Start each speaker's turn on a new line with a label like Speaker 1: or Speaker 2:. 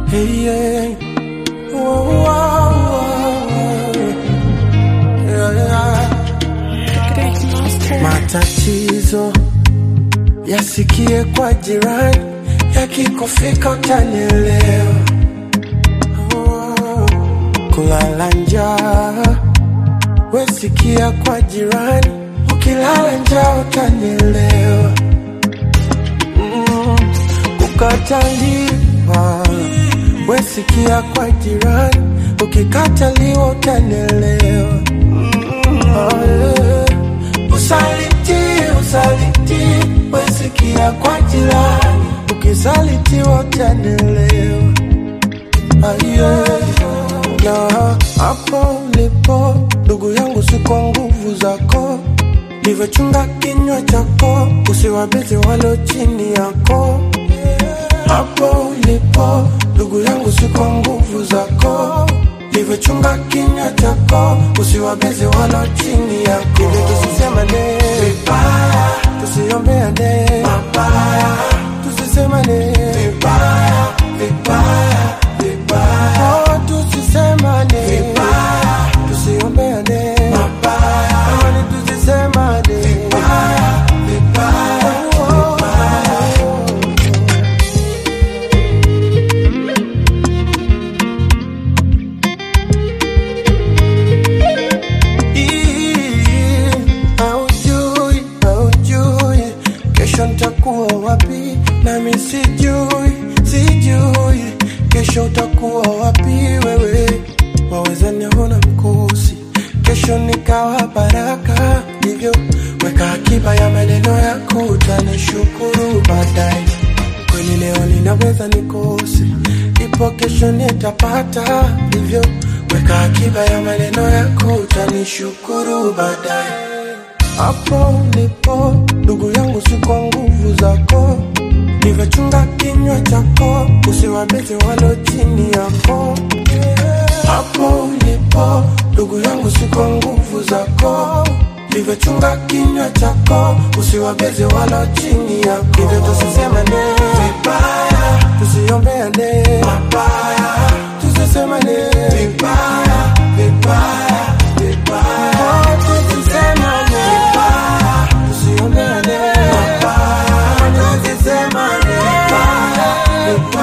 Speaker 1: Hey, yeah. Whoa, whoa, whoa. Yeah, yeah. Matatizo yasikie kwa jirani, yakikufika utanielewa. Oh, Kulala njaa wesikia kwa jirani, ukilala njaa utanielewa. Mm, Kukataliwa wesikia kwa jirani, ukikataliwa utanielewa. Oh, yeah. Usaliti, usaliti, wesikia kwa jirani, ukisalitiwa utanielewa. Aye, na hapo ulipo ndugu yangu, si kwa nguvu zako, livyochunga kinywa chako, usiwabezi walo chini yako. Hapo ulipo ndugu yangu, si kwa nguvu zako, livyochunga kinywa chako, usiwabezi walo chini yako. Hivyo tusisemane vibaya, tusiombeane mabaya, tusisemane vibaya, vibaya, vibaya. Oh, tusisemane vibaya, tusiombeane mabaya, amani tusisemane vibaya, vibaya, vibaya. Ii, Haujui, haujui kesho nitakuwa wapi, nami sijui, sijui kesho utakuwa wapi wewe. Waweza niona mkosi, kesho nikawa baraka, hivyo weka akiba ya maneno yako, utanishukuru baadaye. Kweli leo ninaweza nikose, ipo kesho nitapata, hivyo weka akiba ya maneno yako, utanishukuru baadaye. Hapo ulipo ndugu yangu, si kwa nguvu zako, nivyochunga kinywa chako, usiwabezi walo chini yako. Hapo ulipo ndugu yangu, si kwa nguvu zako, nivyochunga kinywa chako, usiwabezi walo chini yako. Hivyo tusisemane vibaya, tusiombeane mabaya, tusisemane vibaya, vibaya, vibaya. Oh, tusisemane vibaya, tusiombeane mabaya, tusisemane vibaya, vibaya.